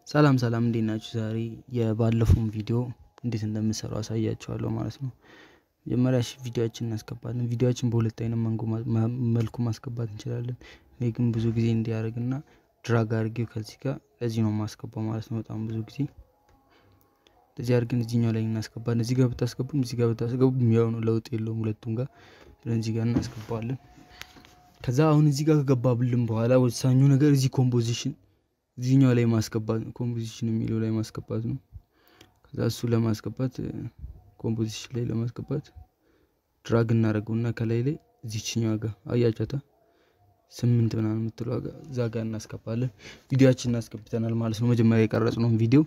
ሰላም ሰላም እንዴት ናችሁ? ዛሬ የባለፈውን ቪዲዮ እንዴት እንደምሰሩ አሳያችኋለሁ ማለት ነው። መጀመሪያ እሺ ቪዲዮችን እናስገባለን። ቪዲዮችን በሁለት አይነት መልኩ ማስገባት እንችላለን። እኔ ግን ብዙ ጊዜ እንዲያደርግና ድራግ አድርጌው ከዚህ ጋር እዚህ ነው ማስገባው ማለት ነው። በጣም ብዙ ጊዜ እዚህ አድርገን እዚህኛው ላይ እናስገባለን። እዚህ ጋር ብታስገቡም እዚህ ጋር ብታስገቡም ያው ነው፣ ለውጥ የለውም ሁለቱም ጋር ብለን እዚህ ጋር እናስገባዋለን። ከዛ አሁን እዚህ ጋር ከገባብልን በኋላ ወሳኙ ነገር እዚህ ኮምፖዚሽን እዚህኛው ላይ ማስገባት ነው። ኮምፖዚሽን የሚለው ላይ ማስገባት ነው። ከዛ እሱ ለማስገባት ኮምፖዚሽን ላይ ለማስገባት ድራግ እናደርገውና ከላይ ላይ እዚችኛዋ ጋር አያቻታ ስምንት ምናምን የምትለው እዛ ጋር እናስገባለን። ቪዲዮችን እናስገብተናል ማለት ነው። መጀመሪያ የቀረጽነውን ቪዲዮ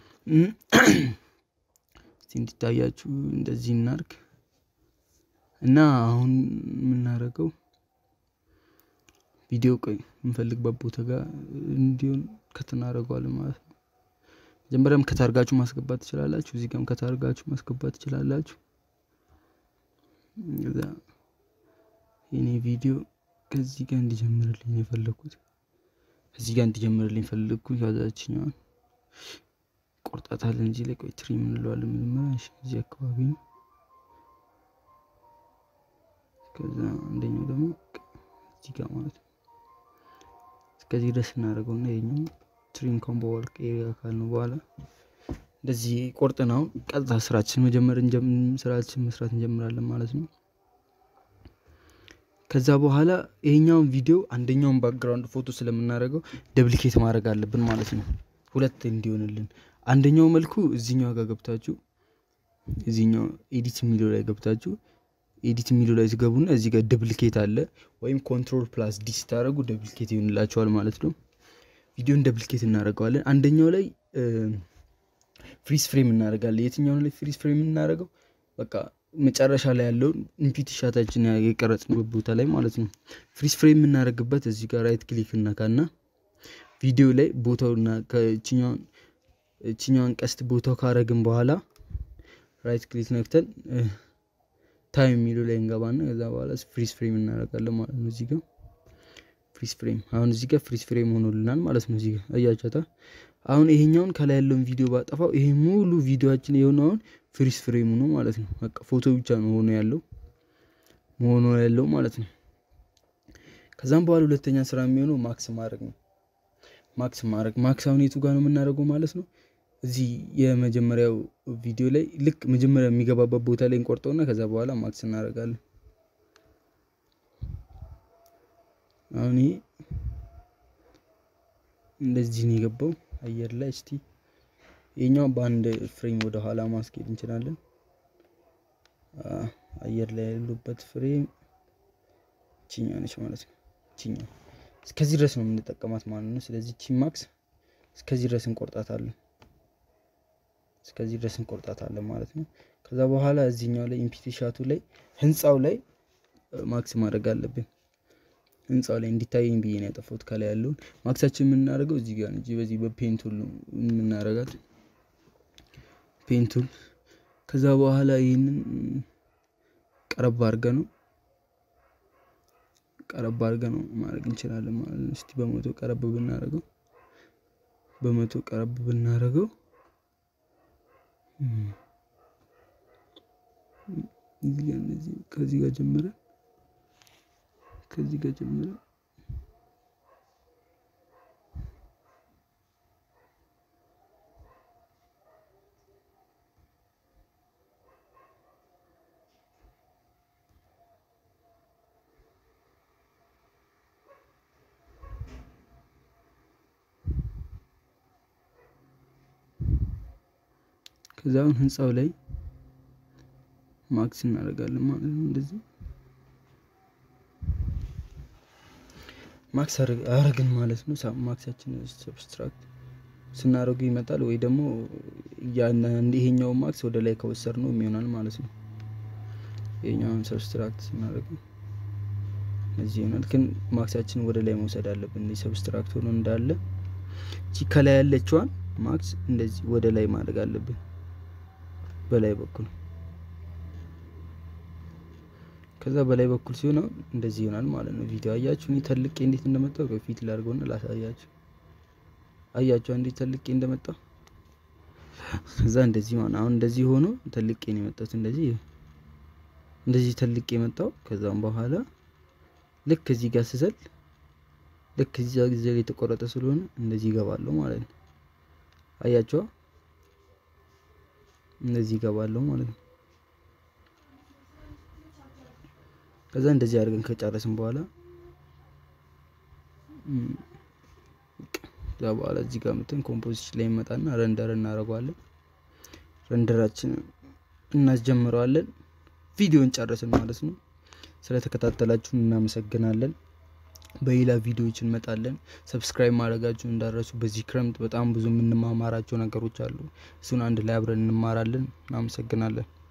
እስቲ እንዲታያችሁ እንደዚህ እናርግ እና አሁን የምናደርገው ቪዲዮ ቆይ የምንፈልግበት ቦታ ጋር እንዲሆን ከተናደርገዋለን ማለት ነው። መጀመሪያም ከታርጋችሁ ማስገባት ትችላላችሁ። እዚህ ጋርም ከታርጋችሁ ማስገባት ትችላላችሁ። እዛ የኔ ቪዲዮ ከዚህ ጋር እንዲጀምርልኝ የፈለግኩት ከዚህ ጋር እንዲጀምርልኝ ፈለግኩት። ከዛችኛዋን ቆርጣታለን። እዚህ ላይ ቆይ ትሪ እንለዋለን። መጀመሪያ እዚህ አካባቢ ነው። ከዛ አንደኛው ደግሞ እዚህ ጋር ማለት ነው። እስከዚህ ድረስ እናደርገውና የኛው ትሪም ኮምቦ ወርክ ኤሪያ ካልነው በኋላ እንደዚህ ቆርጠን አሁን ቀጥታ ስራችን መጀመር ስራችን መስራት እንጀምራለን ማለት ነው። ከዛ በኋላ ይሄኛውን ቪዲዮ አንደኛውን ባክግራውንድ ፎቶ ስለምናደርገው ደብሊኬት ማድረግ አለብን ማለት ነው። ሁለት እንዲሆንልን አንደኛው መልኩ እዚኛው ጋር ገብታችሁ እዚኛው ኤዲት የሚለው ላይ ገብታችሁ ኤዲት የሚለው ላይ ትገቡና እዚህ ጋር ደብሊኬት አለ ወይም ኮንትሮል ፕላስ ዲ ስታደረጉ ደብሊኬት ይሆንላቸዋል ማለት ነው። ቪዲዮን ደብሊኬት እናደርገዋለን። አንደኛው ላይ ፍሪዝ ፍሬም እናደርጋለን። የትኛው ላይ ፍሪዝ ፍሬም እናደርገው? በቃ መጨረሻ ላይ ያለውን ኢንፒት ሻታችን የቀረጽንበት ቦታ ላይ ማለት ነው። ፍሪዝ ፍሬም የምናደርግበት እዚህ ጋር ራይት ክሊክ እናካና ቪዲዮ ላይ ቦታውና ከችኛዋን ቀስት ቦታው ካረግን በኋላ ራይት ክሊክ ነክተን ታይም የሚለው ላይ እንገባና ከዛ በኋላ ፍሪዝ ፍሬም እናደርጋለን ማለት ነው። እዚህ ጋር ፍሪዝ ፍሬም አሁን እዚህ ጋር ፍሪዝ ፍሬም ሆኖልናል ማለት ነው። እዚህ ጋር አያቸታ አሁን ይሄኛውን ከላይ ያለውን ቪዲዮ ባጠፋው ይሄ ሙሉ ቪዲዮችን የሆነውን ፍሪዝ ፍሬም ነው ማለት ነው። በቃ ፎቶ ብቻ ነው ሆኖ ያለው ሆኖ ያለው ማለት ነው። ከዛም በኋላ ሁለተኛ ስራ የሚሆነው ማክስ ማድረግ ነው። ማክስ ማድረግ ማክስ አሁን የቱ ጋር ነው የምናደርገው ማለት ነው። እዚህ የመጀመሪያው ቪዲዮ ላይ ልክ መጀመሪያ የሚገባበት ቦታ ላይ እንቆርጠውና ከዛ በኋላ ማክስ እናደርጋለን። አሁን ይሄ እንደዚህ ነው የገባው አየር ላይ። እስቲ ይሄኛው በአንድ ፍሬም ወደ ኋላ ማስኬድ እንችላለን። አየር ላይ ያሉበት ፍሬም ቺኛው ነች ማለት ነው። ቺኛው እስከዚህ ድረስ ነው የምንጠቀማት ማለት ነው። ስለዚህ ቺ ማክስ እስከዚህ ድረስ እንቆርጣታለን እስከዚህ ድረስ እንቆርጣታለን ማለት ነው። ከዛ በኋላ እዚህኛው ላይ ኢምፒቲ ሻቱ ላይ ህንፃው ላይ ማክስ ማድረግ አለብን። ህንፃው ላይ እንዲታየኝ ብዬ ነው ያጠፋሁት። ከላይ ያለውን ማክሳችን የምናደርገው እዚህ ጋር እንጂ በዚህ በፔንቱል የምናደርጋት ፔንቱል። ከዛ በኋላ ይህንን ቀረብ አድርገ ነው ቀረብ አድርገ ነው ማድረግ እንችላለን ማለት ነው። እስቲ በመቶ ቀረብ ብናደርገው በመቶ ቀረብ ብናደርገው ከዚህ ጋር ጀምረ ከዚህ ጋር ጀምረ ከዛ አሁን ህንፃው ላይ ማክስ እናደርጋለን ማለት ነው። እንደዚህ ማክስ አረግን ማለት ነው። ማክሳችን ሰብስትራክት ስናደርጉ ይመጣል ወይ ደግሞ ይሄኛው ማክስ ወደ ላይ ከወሰድ ነው የሚሆናል ማለት ነው። ይሄኛውን ሰብስትራክት ስናደርጉ እዚህ ይሆናል። ግን ማክሳችን ወደ ላይ መውሰድ አለብን። ሰብስትራክት ሆኖ እንዳለ እቺ ከላይ ያለችዋን ማክስ እንደዚህ ወደ ላይ ማድረግ አለብን በላይ በኩል ከዛ በላይ በኩል ሲሆን አሁን እንደዚህ ይሆናል ማለት ነው። ቪዲዮ አያችሁ፣ እኔ ተልቄ እንዴት እንደመጣው ከፊት ላድርገውና ላሳያችሁ። አያቸው እንዴት ተልቄ እንደመጣ ከዛ እንደዚህ ማለት አሁን እንደዚህ ሆኖ ተልቄ ነው የመጣሁት። እንደዚህ እንደዚህ ተልቄ የመጣው ከዛም በኋላ ልክ እዚህ ጋር ስዘል ልክ እዚህ ጊዜ ላይ የተቆረጠ ስለሆነ እንደዚህ ይገባለሁ ማለት ነው። አያቸዋ እንደዚህ ይገባለሁ ማለት ነው። ከዛ እንደዚህ አድርገን ከጨረስን በኋላ ከዛ በኋላ እዚህ ጋር መተን ኮምፖዚሽን ላይ ይመጣና ረንደር እናደርገዋለን። ረንደራችን እናስጀምረዋለን። ቪዲዮን ጨረስን ማለት ነው። ስለተከታተላችሁን እናመሰግናለን። በሌላ ቪዲዮዎች እንመጣለን። ሰብስክራይብ ማድረጋችሁን እንዳረሱ። በዚህ ክረምት በጣም ብዙ የምንማማራቸው ነገሮች አሉ። እሱን አንድ ላይ አብረን እንማራለን። እናመሰግናለን።